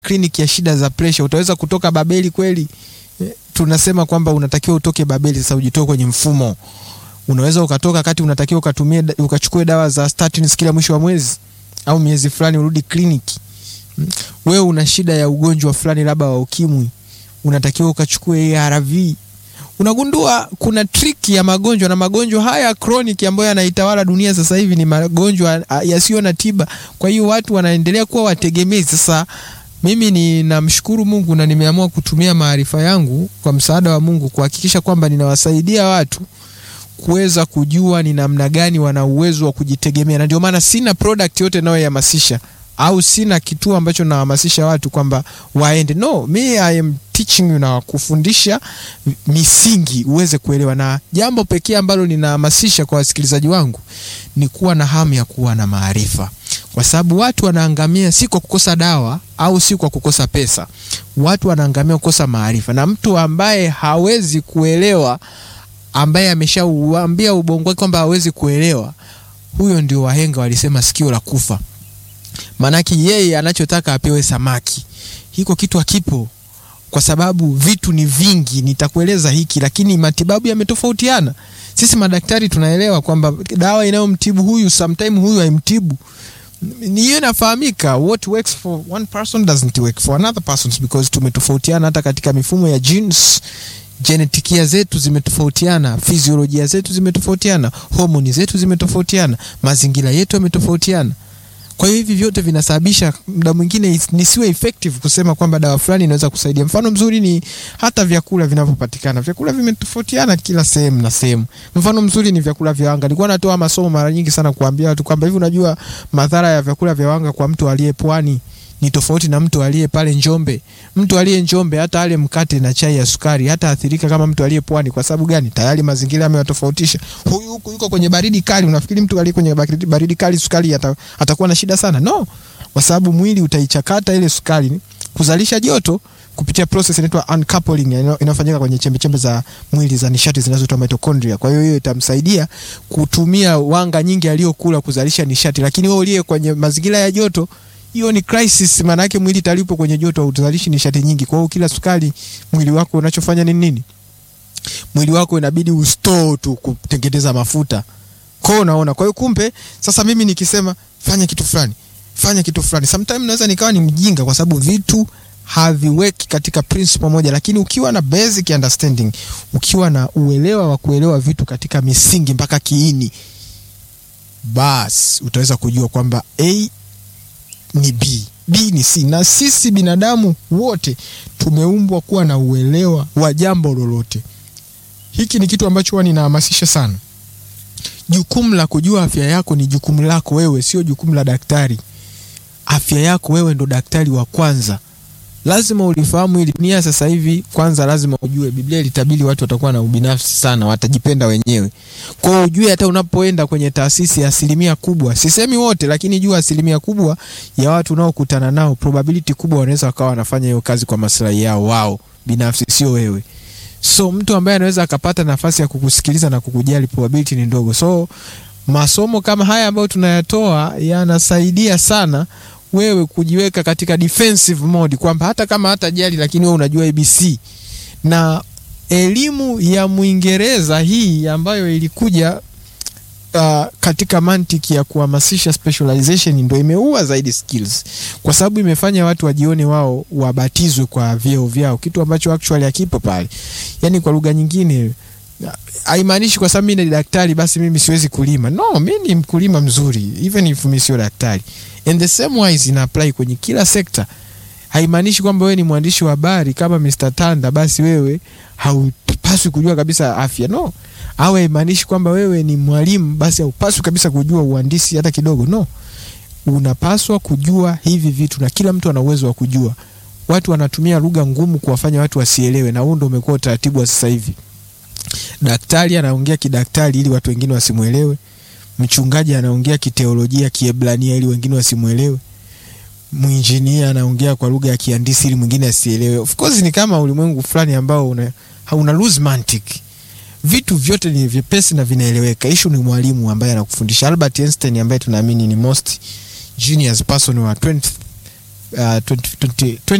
kliniki ya shida za presha, utaweza kutoka Babeli kweli? Eh, tunasema kwamba unatakiwa utoke Babeli, sasa ujitoe kwenye mfumo. Unaweza ukatoka kati, unatakiwa ukatumie ukachukue dawa za statins kila mwisho wa mwezi au miezi fulani, urudi kliniki. Mm. Wewe una shida ya ugonjwa fulani, labda wa ukimwi, unatakiwa ukachukue ARV. Unagundua kuna triki ya magonjwa na magonjwa haya chronic ambayo yanaitawala dunia sasa hivi ni magonjwa ah, yasiyo na tiba. Kwa hiyo watu wanaendelea kuwa wategemezi. Sasa mimi ninamshukuru Mungu na nimeamua kutumia maarifa yangu kwa msaada wa Mungu kuhakikisha kwamba ninawasaidia watu kuweza kujua ni namna gani wana uwezo wa kujitegemea, na ndio maana sina product yote nayohamasisha au sina kituo ambacho nahamasisha watu kwamba waende. No, me I am teaching you na kufundisha misingi uweze kuelewa, na jambo pekee ambalo ninahamasisha kwa wasikilizaji wangu ni kuwa na hamu ya kuwa na maarifa, kwa sababu watu wanaangamia si kwa kukosa dawa au si kwa kukosa pesa. Watu wanaangamia kukosa maarifa, na mtu ambaye hawezi kuelewa ambaye ameshauambia ubongo wake kwamba hawezi kuelewa, huyo ndio wahenga walisema sikio la kufa. Maanake yeye anachotaka apewe samaki, hiko kitu hakipo, kwa sababu vitu ni vingi. Nitakueleza hiki, lakini matibabu yametofautiana. Sisi madaktari tunaelewa kwamba dawa inayomtibu huyu sometime huyu haimtibu ni hiyo inafahamika. What works for one person doesn't work for another person because tumetofautiana hata katika mifumo ya genes genetikia zetu zimetofautiana, fiziolojia zetu zimetofautiana, homoni zetu zimetofautiana, mazingira yetu yametofautiana. Kwa hiyo hivi vyote vinasababisha muda mwingine is- nisiwe effective kusema kwamba dawa fulani inaweza kusaidia. Mfano mzuri ni hata vyakula vinavyopatikana. Vyakula vimetofautiana kila sehemu na sehemu. Mfano mzuri ni vyakula vya wanga. Nilikuwa natoa masomo mara nyingi sana kuambia watu kwamba hivi, unajua madhara ya vyakula vya wanga kwa mtu aliye pwani ni tofauti na mtu aliye pale Njombe. Mtu aliye Njombe hata ale mkate na chai ya sukari hata athirika kama mtu aliye pwani. Kwa sababu gani? Tayari mazingira yamewatofautisha. Huyu huku yuko kwenye baridi kali, unafikiri mtu aliye kwenye baridi, baridi kali sukari ata, atakuwa na shida sana? No, kwa sababu mwili utaichakata ile sukari kuzalisha joto kupitia process inaitwa uncoupling ina- inayofanyika kwenye chembe chembe za mwili za nishati zinazoitwa mitochondria. Kwa hiyo hiyo itamsaidia kutumia wanga nyingi aliyokula kuzalisha nishati, lakini wewe uliye kwenye mazingira ya joto hiyo ni crisis, maana yake mwili talipo kwenye joto hauzalishi nishati nyingi. Kwa hiyo kila sukari mwili wako unachofanya ni nini? Mwili wako inabidi ustore tu kutengeneza mafuta. Kwa hiyo unaona, kwa hiyo kumbe sasa mimi nikisema fanya kitu fulani, fanya kitu fulani, sometimes naweza nikawa ni mjinga kwa sababu vitu haviweki katika principle moja, lakini ukiwa na basic understanding, ukiwa na uelewa wa kuelewa vitu katika misingi mpaka kiini, basi utaweza kujua kwamba A ni B, B ni C. Na sisi binadamu wote tumeumbwa kuwa na uelewa wa jambo lolote. Hiki ni kitu ambacho huwa ninahamasisha sana. Jukumu la kujua afya yako ni jukumu lako wewe, sio jukumu la daktari. Afya yako wewe ndo daktari wa kwanza. Lazima ulifahamu hili. Dunia sasa hivi, kwanza lazima ujue, Biblia ilitabiri watu watakuwa na ubinafsi sana, watajipenda wenyewe. Kwa hiyo ujue, hata unapoenda kwenye taasisi ya asilimia kubwa, sisemi wote, lakini jua asilimia kubwa ya watu unaokutana nao, probability kubwa wanaweza wakawa wanafanya hiyo kazi kwa maslahi yao wao binafsi, sio wewe. So mtu ambaye anaweza akapata nafasi ya kukusikiliza na kukujali, probability ni ndogo. So masomo kama haya ambayo tunayatoa yanasaidia sana wewe kujiweka katika defensive mode kwamba hata kama hata jali lakini wewe unajua ABC na elimu ya Mwingereza hii ambayo ilikuja uh, katika mantiki ya kuhamasisha specialization ndo imeua zaidi skills, kwa sababu imefanya watu wajione wao wabatizwe kwa vyeo vyao, kitu ambacho actually hakipo pale. Yani kwa lugha nyingine haimaanishi kwa sababu mimi ni daktari basi mimi siwezi kulima. No, mimi ni mkulima mzuri even if mimi sio daktari. And the same wise ina apply kwenye kila sekta. Haimaanishi kwamba wewe ni mwandishi wa habari kama Mr. Tanda basi wewe haupaswi kujua kabisa afya. No. Au haimaanishi kwamba wewe ni mwalimu basi haupaswi kabisa kujua uhandisi hata kidogo. No. Unapaswa kujua hivi vitu na kila mtu ana uwezo wa kujua. Watu wanatumia lugha ngumu kuwafanya watu wasielewe na huo ndio umekuwa utaratibu wa sasa hivi. Daktari anaongea kidaktari ili watu wengine wasimwelewe. Mchungaji anaongea kiteolojia Kiebrania ili wengine wasimwelewe. Mwinjinia anaongea kwa lugha ya kihandisi ili mwingine asielewe. Of course ni kama ulimwengu fulani ambao una, hauna lose mantic. Vitu vyote ni vyepesi na vinaeleweka. Ishu ni mwalimu ambaye anakufundisha. Albert Einstein ambaye tunaamini ni most genius person wa 20th uh, 20, 20,